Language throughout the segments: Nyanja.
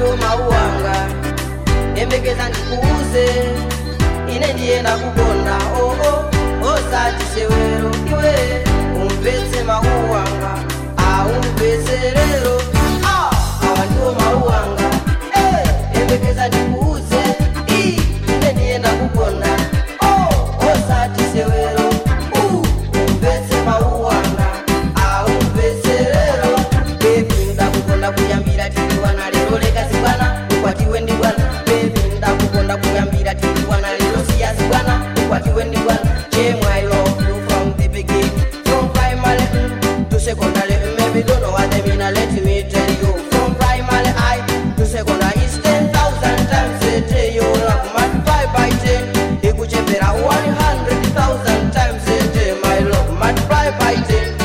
ndiwo mawu anga yembekeza ndikuuze ine ndiyenda kukonda oo osati sewero iwe umvetse mawu anga aumvetse lero Ah, awa ndiwo mawu anga Eh, yembekeza ndikuuze Ii, ine ndiyenda kukonda Oh, osati sewero Uh, umvetse mawu anga aumvetse lero bebi ndakukonda kuyambira tiri wana lero lekasi bwana ukwatiwe ndi bwana bebi ndakukonda kuyambira tiri wana lero siyasi bwana ukwatiwe ndi bwana chemwe i love you from the beginning from primary mm, to secondary mm, maybe don't know what I mean let me tell you from primary I to secondary is 10,000 times a day you love multiply by 10 ikuchepera 100,000 times a day my love multiply by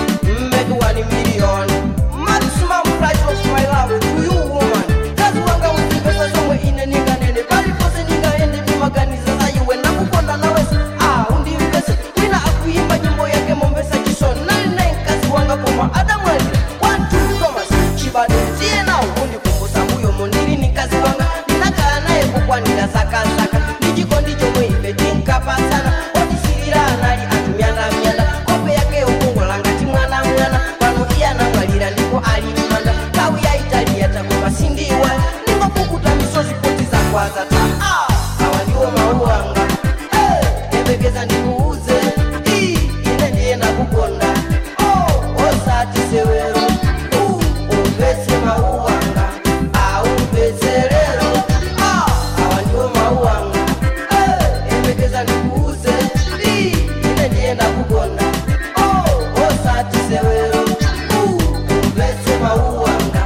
10 make 1 million maximum price of my love to you woman kazi wanga uzipesa zomwe ine ninganene palipose ningaende ndimaganiza zayiwe ndakukonda nawese ah undimvese wina akuimba nyimbo yake mombesa chisoni nali naye mkazi wanga koma adamwalira wantu thomas chibado tiye nawo kundikumbusa mbuyo mondili ni mkazi wanga ndinakhala naye kukwanira zakazaka ndichikondi chomwe ife tinkapasana otisirira anali atumyandamyanda kope yake yokongola ngati mwana mwana pano iye anamwalira ndipo ali manda nthawi yaitali yatakoma sindiwa ningopukuta misozi poti zakwaza ta Ah, awa ndiwo mawu anga Eh, yembekeza ndikuuze Ii, ine ndiyenda kukonda Oh, osati sewero Uh, umvetse mawu anga aumvetse lero Ah, awa ndiwo mawu anga Eh, yembekeza ndikuuze Ii, ine ndiyenda kukonda Oh, osati sewero Uh, umvetse mawu anga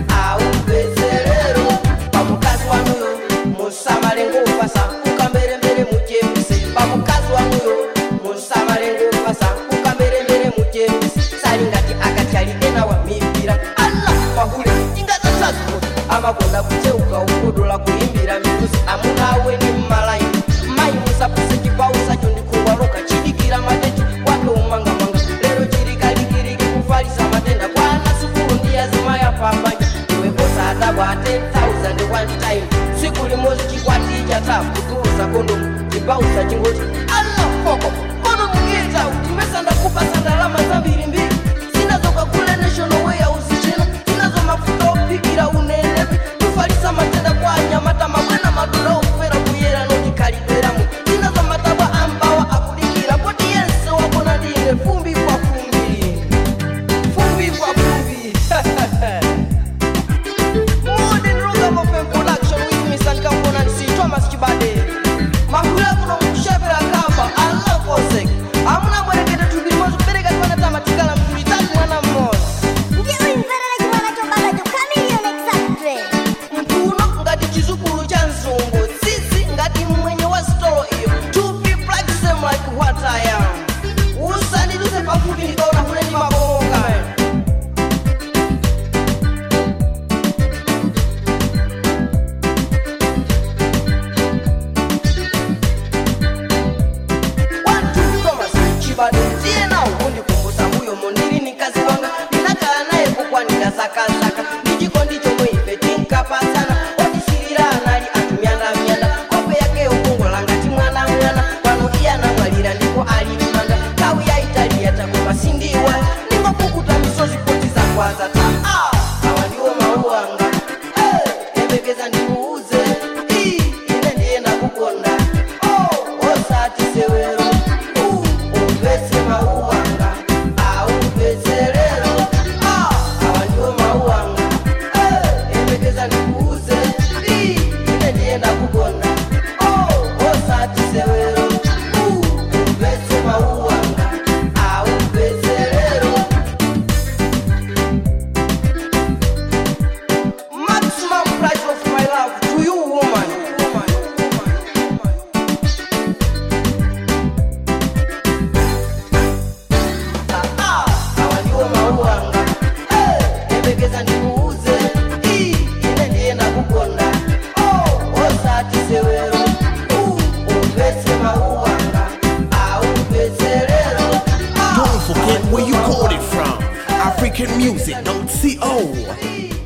aumvetse lero pamukazi wanuyo musamale ngofasa ukamberembere mujemuse pamukazi wanuyo musamale ngofasa ukamberembere mujemuse salingati akatyalike nawa mipira ala mahule ingazasazipo amakonda kucheuka ukodola kuimbira mitusi amunawe ni mmalayi mayi musapuse chipawu sacho ndikungwaloka chidikira mateti wake umangamanga lero chirikalikiriki kufalisa matenda kwana sukulu ndiyazimaya pambanya iwe kosadabwa 10000 one time siku limozi chikwati chatafu kutulusa kondomu chipausa chingoti ala foko kondomu ngita timesanda kupasa ndalama zambirimbiri zinazoka kule national warehouse chino zinazo mafuta opikira unenepi tufalisa matenda kwa anyamata mabwana madula ofera kuyera notikhalidweramu zinazo matabwa ambawa akudikira poti yense wabona ndine fumbi kwa fumbi fumbi kwa fumbi Modern Ragamuffin production with me San Component C Thomas Chibade Mahula kuno mkushebera kamba Allah kosek Amuna mwerekete tubimozi kubereka kwana tamatikala mtulitatu mwana mmoja Ndiwimverera chimwana chobalacho chameleon exactly mtuno ngati chizukulu cha mzungu tsitsi ngati mwenye wa stolo iyo to be black same like what I am usandiduse pafupi ndikaona huneni mabomoka One, two, Thomas, chibado ndiye nawo kundikumbusa mbuyo mondili ni mkazi wanga ndinakhala naye kukwanira zakazaka ndichikondi chomwe ife tinkapasana otisirira anali atumyandamyanda kope yake yokongola ngati mwana mwana pano iye anamwalira ndipo ali manda nthawi yaitali yatakoma sindiwa ningopukuta misozi poti zakwaza ta Ah, awa ndiwo mawu anga Eh, yembekeza ndikuuze Ii, ine ndiyenda kukonda Oh, osati sewero Uh, umvetse mawu anga aumvetse lero Ah, awa ndiwo mawu anga Eh, yembekeza ndikuuze Ii, ine ndiyenda kukonda Oh, osati sewero Uh, umvetse mawu anga aumvetse lero maximum price of my love to you woman Ah, awa ndiwo mawu anga Eh, yembekeza ndikuuze Ii, ine ndiyenda kukonda Oh, osati sewero Uh, umvetse mawu anga aumvetse lero Ah, Don't forget where you got it from. African music, don't see oh.